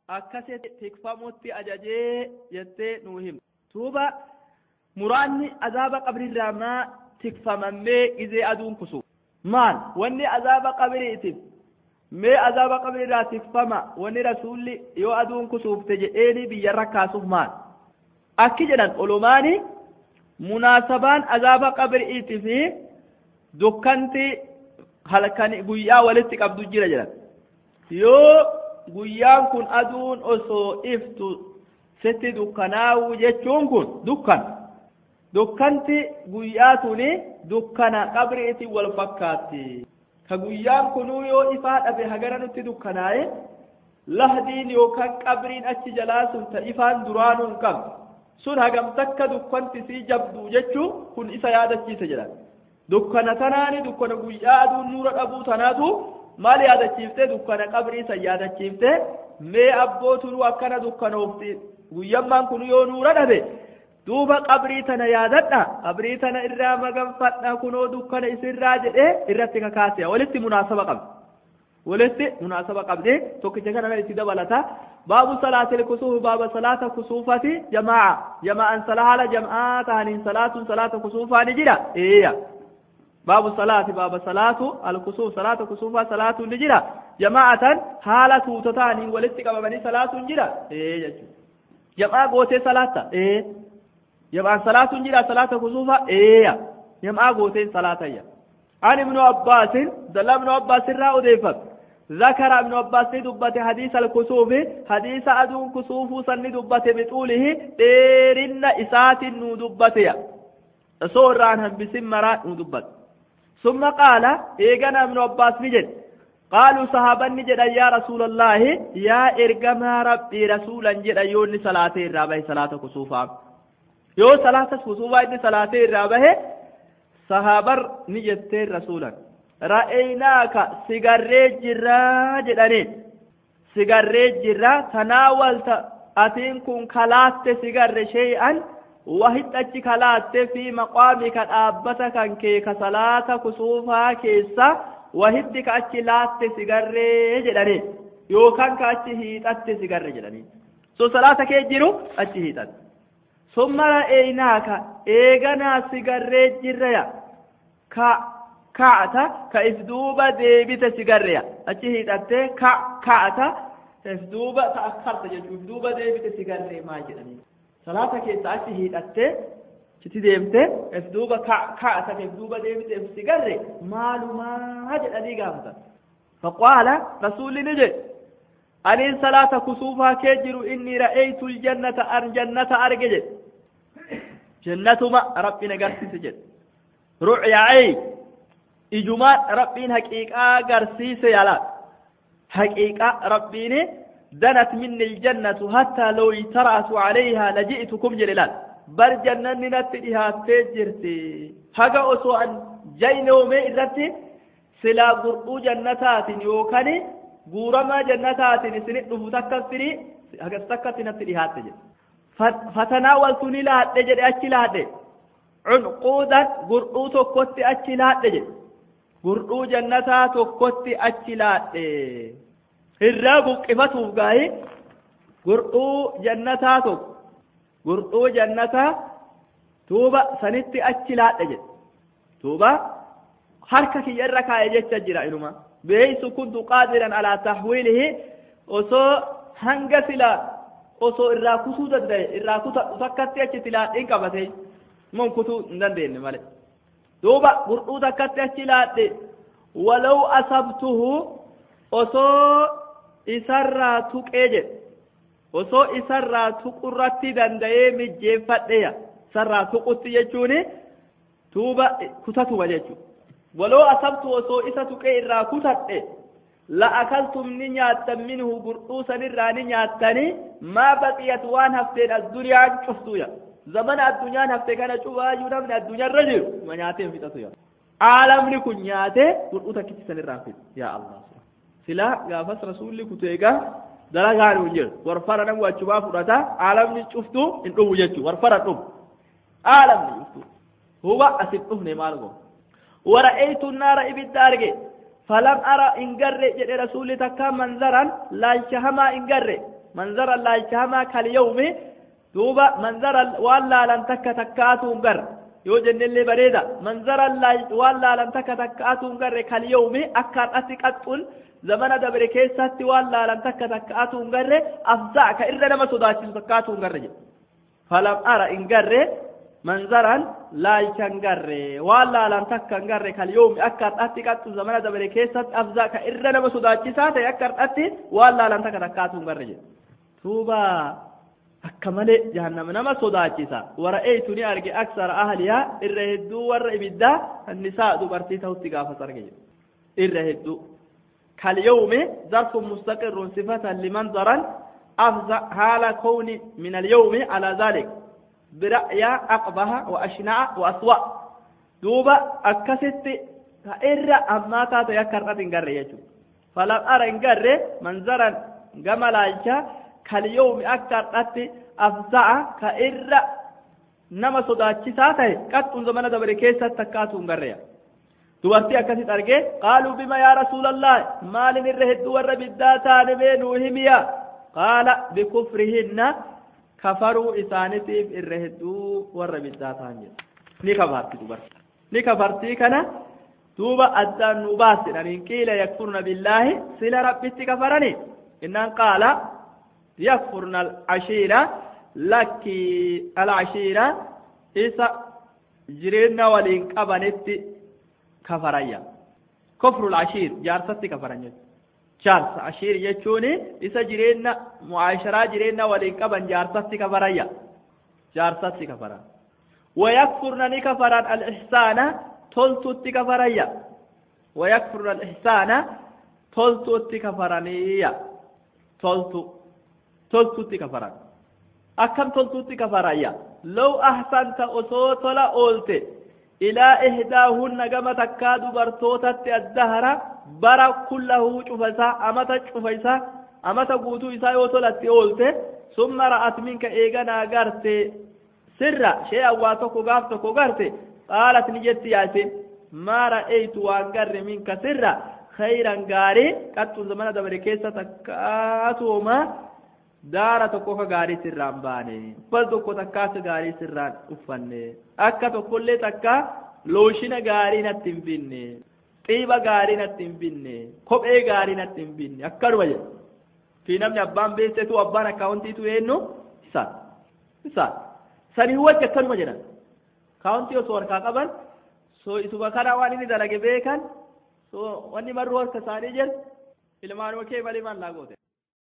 akkasitti tikfamutti ajajee jettee nuu him tuuba muraanni azaaba qabrirraa maa tikfamammee gizee aduun kusu maal wanni azaaba qabriitiif mee azaaba qabrirraa tikfama wanni rasuulli yoo aduun kusuufte jedheeni biyyarra kaasuuf maal akki jedhan olumaani munaasabaan azaaba qabriitii fi dukkanti halkan guyyaa walitti qabdu jira jedhan yoo guyyaan kun aduun osoo iftu sitti dukkanaa'u jechuun kun dukkan dukkanti guyyaa tuni dukkana qabriitiin wal fakkaatti ka guyyaan kunuu yoo ifaa dhabe hagara nutti dukkanaa'e lahdiin yookaan qabriin achi jalaa sun ta ifaan duraanuu hin qabdu sun hagam takka dukkanti sii jabdu jechuun kun isa yaadachiise jedhan dukkana tanaani dukkana guyyaa aduun nuura dhabuu tanaatu maal yaadachiifte dukkana qabrii san yaadachiifte mee abbootunuu akkana dukkanoofti guyyammaan kun yoo nuura dhabe duuba qabrii tana yaadadha qabrii tana irraa maganfadha kunoo dukkana isirraa jedhee irratti kakaasea walitti munaasaba qabdi walitti munaasaba qabdi tokkicha kana itti dabalata baabu salaatil kusuuf baaba salaata kusuufati jamaa jamaa'an salaala jam'aa tahaniin salaatuun salaata kusuufaa ni jira eeyya باب الصلاة باب صلاة الكسوف صلاة كسوفا صلاة نجرا جماعة حالة توتتان ولتك بني صلاة نجرا إيه جماعة جماعة قوتي صلاة إيه جماعة صلاة نجرا صلاة كسوفا إيه جماعة قوتي صلاة إيه عن ابن عباس دل ابن عباس را أضيفت ذكر ابن عباس دبت حديث الكسوف حديث أدون كسوف سن دبت بطوله ديرن إسات نو دبت سور عنهم بسم مرات نو دبت ثم قال إيغانا ابن عباس نجد قالوا صحابا نجد يا رسول الله يا إرقما ربي رسولا جد يوني صلاة الرابع صلاة كسوفا يو صلاة كسوفا إني صلاة الرابع صحابر نجد رسولا رأيناك سيغري جرا جداني سيغري جرا تناولت أتين كن كلاست سيغري شيئا wahitti achi kalaatte fi maqaami ka dhaabbata kan kee ka salaata kusuufaa keessa wahitti ka achi laatte sigarree jedhanii yookaan ka achi hiixatte sigarre jedhanii so salaata kee jiru achi hiixatte summa ra'eenaaka eeganaa sigarree jirreya ka ka'ata ka if duuba deebite sigarreya achi hiixatte ka ka'ata if duuba ta'akkarta jechuun if duuba deebite sigarree maal jedhanii salaata keessa achi hiidhattee chiti deemte if duuba ka'ata if duuba deebite if sigarre maalumaa jedhanii gaafatan faqaala rasuulli ni jedhe aniin salaata kusuufaa kee jiru inni ra'eeytu ljannata an jannata arge jedhe jannatuma rabbiin agarsiise jedhe ru'ya'ee ijumaan rabbiin haqiiqaa agarsiise yaalaa haqiiqaa rabbiini دنت مني الجنة حتى لو اجترأت عليها لجئتكم جلال بر جنة نتدها تجرتي هقا أسوأ جين ومي إذتي سلا قرؤ جنتات يوكني قورما جنتات سنئ فتكفري هقا استكت نتدها تجر فتناولتني لا تجر أتي لا عنقودا قرؤ تكوت أتي لا تجر قرؤ جنتات تكوت أتي لا تجر irraa buqqifatuuf gaa'ee gurduu jannataa tokko gurduu jannataa tuuba sanitti achi laadha jedhe tuuba harka kiyya irra kaa'e jecha jira inuma beeysu kuntu qaadiran alaa tahwiilihi osoo hanga sila osoo irraa kutuu danda'e irraa kutadhu takkatti achitti laadhiin qabate mon kutuu hin dandeenye male duuba gurduu takkatti achi laadhe walaw asabtuhu osoo isarraa tuqee jedhe osoo isarraa tuqurratti danda'ee mijjeeffadheya isarraa tuqutti jechuun tuuba kutatuma jechuudha waloo asabtu osoo isa tuqee irraa kutadhe la'akaltum ni nyaattan minhu gurduu sanirraa ni nyaattanii maa baqiyat waan hafteen addunyaan cuftuya zamana addunyaan hafte kana cubaayyuu namni addunyaarra jiru ma nyaatee fixatuya aalamni kun nyaatee gurduu takkitti sanirraan fixu yaa allah silaa gaafas rasuulli kutu egaa dalagaan hin jiru warfara namni achubaa fudhata aalamni cuftu hin dhufu jechuu warfara dhufu aalamni cuftu huba asin dhufne maal go wara'eeytu naara ibidda arge falam ara hin garre jedhe rasuulli takka manzaran laalcha hamaa hin garre manzara laalchahamaa kalyawmi duuba manzara waan laalan takka takkaatuun gar yoo jennellee bareeda manzara waan laalan takka takkaatuun garre kalyawmi akka har'atti qaxxun zamana dabre keessatti waan laalan takka takkaatuun garre afzaa ka irra nama sodaachisu takkaatuun garre jedhe falam ara in garre manzaran laalchan garre waan laalan takka hin garre kalyawmi akka har'atti qaxxun zamana dabre keessatti afzaa ka irra nama sodaachisaa ta'e akka har'atti waan laalan takka takkaatuun garre jedhe tuuba akka malee jahannama nama sodaachisa wara'eetu ni arge aksara ahliyaa irra hedduu warra ibiddaa annisaa dubartii ta'utti gaafas arge jedhe irra hedduu كاليوم ظرف مستقر صفة لمنظرا أفزع حال كون من اليوم على ذلك برأي أقبح وأشنع وأسوأ دوبا أكست فإر أما تاتو يكر أتنقر يجو فلم أرى إنقر منظرا جمالا كاليوم أكثر أتي أفزع كإر نما صداتشيسا تاي قد زمن دبر كيسا تكاتو انقريا dubartii akkasit argee qaaluu bima yaa rasuulallah maalin irra hedduu warra biddaa taane mee nuu himiya qaala bikufrihinna kafaruu isaanitiif irra hedduu warra biddaa ta'an jedha ni kafarti dubartii ni kafartii kana duuba addaan nu baasidhaniin qiila yakfurna billaahi sila rabbitti kafarani innaan qaala yakfurna alcashiira lakki alcashiira isa jireenya waliin qabanitti kafarayya kofrul ashiir jaarsatti kafaran jechuudha jaarsa ashiir jechuun isa jireenya mu'aasharaa jireenya waliin qaban jaarsatti kafarayya jaarsatti kafaran wayakfurna ni kafaran al-ihsaana toltutti kafarayya wayakfurna al-ihsaana toltutti kafaraniyya toltu toltutti kafaran akkam toltutti kafarayya law ahsanta osoo tola oolte إلى إحداهن كما تكا دبرتوتت الدهر برا كله شفيسا أمتا شفيسا أمتا قوتو إسا يوتولت أولت ثم رأت منك إيغانا غرت سرا شيئا واتوكو غافتوكو غرت قالت نجت ياتي ما رأيت وانقر منك سرا خيرا غاري قد زمان دبر كيسا تكاتوما daara tokko ka gaarii sirraan baane uffata tokko takkaa ka gaarii sirraan uffanne akka tokkollee takka looshina gaarii natti hin binne xiiba gaarii natti hin binne kophee gaarii natti hin binne akkanuma jedhe fi namni abbaan beeksetu abbaan akkaawuntiitu eenyu isaan isaan sanii wajji akkanuma jedhan kaawuntii osoo harkaa qaban so isuma kana waan inni dalage beekan so wanni marruu harka isaanii jedhu ilmaanuma kee malee maal laa goote